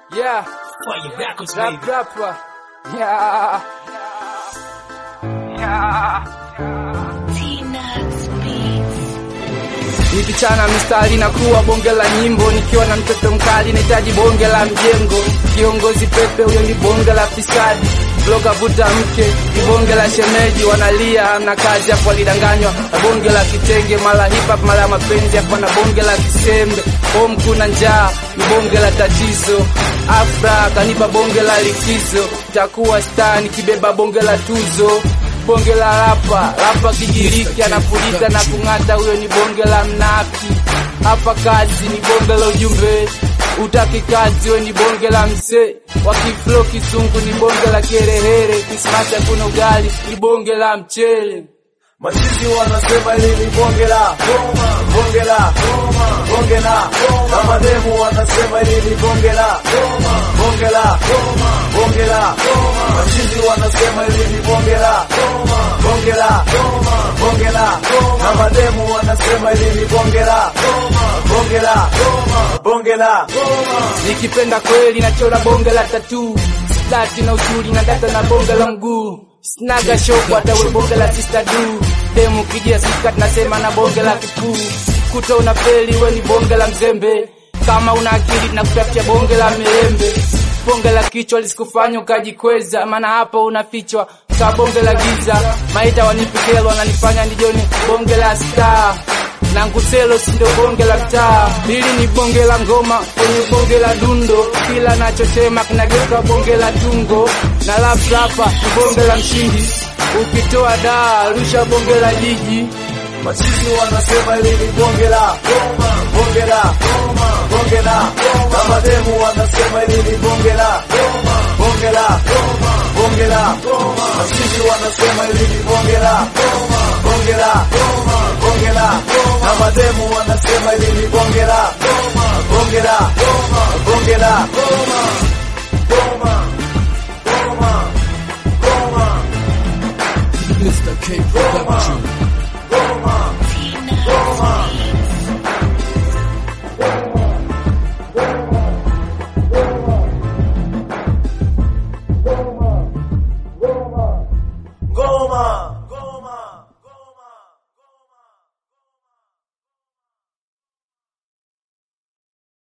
Yeah, Fire backwards, rap baby. rapper. Yeah. Yeah. T-Nuts Beats. Nikichana mistari na kuwa bonge la nyimbo, nikiwa na mtoto mkali nahitaji bonge la mjengo. Kiongozi pepe huyo ni bonge la fisadi, bloga vuta mke ni bonge la shemeji, wanalia hamna kazi, hapo walidanganywa na bonge la kitenge, mala hip hop mala mapenzi, hapo na bonge la kisembe. Home kuna njaa ni bonge la tatizo, Afra kanipa bonge la likizo, takuwa star nikibeba bonge la tuzo bonge la rapa rapa kijiriki anapuliza na kung'ata, huyo ni bonge la mnaki. Hapa kazi ni bonge la ujumbe, utaki kazi we ni bonge la msee. Wakiflo kizungu ni bonge la kerehere, Krismasi hakuna ugali ni bonge la mchele. Machizi wanasema hili ni bonge la bonge la bonge la na mademu wanasema hili ni bonge la bonge la bonge la machizi wanasema hili ni bonge la bonge la bonge la na mademu wanasema hili ni bonge la bonge la bonge la Nikipenda kweli nachora bonge la tatu, stati na usuli na data na bonge la mguu, snaga shopo hata we bonge la sister du, demu kijia sikat nasema na bonge la kipuu, kuta una feli we ni bonge la mzembe, kama una akili na kutafutia bonge la milembe, bonge la kichwa lisikufanya ukajikweza, maana hapa unafichwa ka bonge la giza, maita wanipikelo wananifanya nijone bonge la star na nguselo sindo bonge la mtaa, hili ni bonge la ngoma kwenye bonge la dundo, kila nachosema kinageuka bonge la tungo, na rap rapa ni bonge la mshindi, ukitoa daa rusha bonge la jiji. Machizi wanasema hili ni bonge la bonge la bonge la na mademu wanasema hili ni bonge la bonge la bonge la machizi wanasema hili ni bonge la bonge la bonge la na mademu wanasema hili ni bonge la bonge la bonge la Goma Goma Goma Mr. K Production.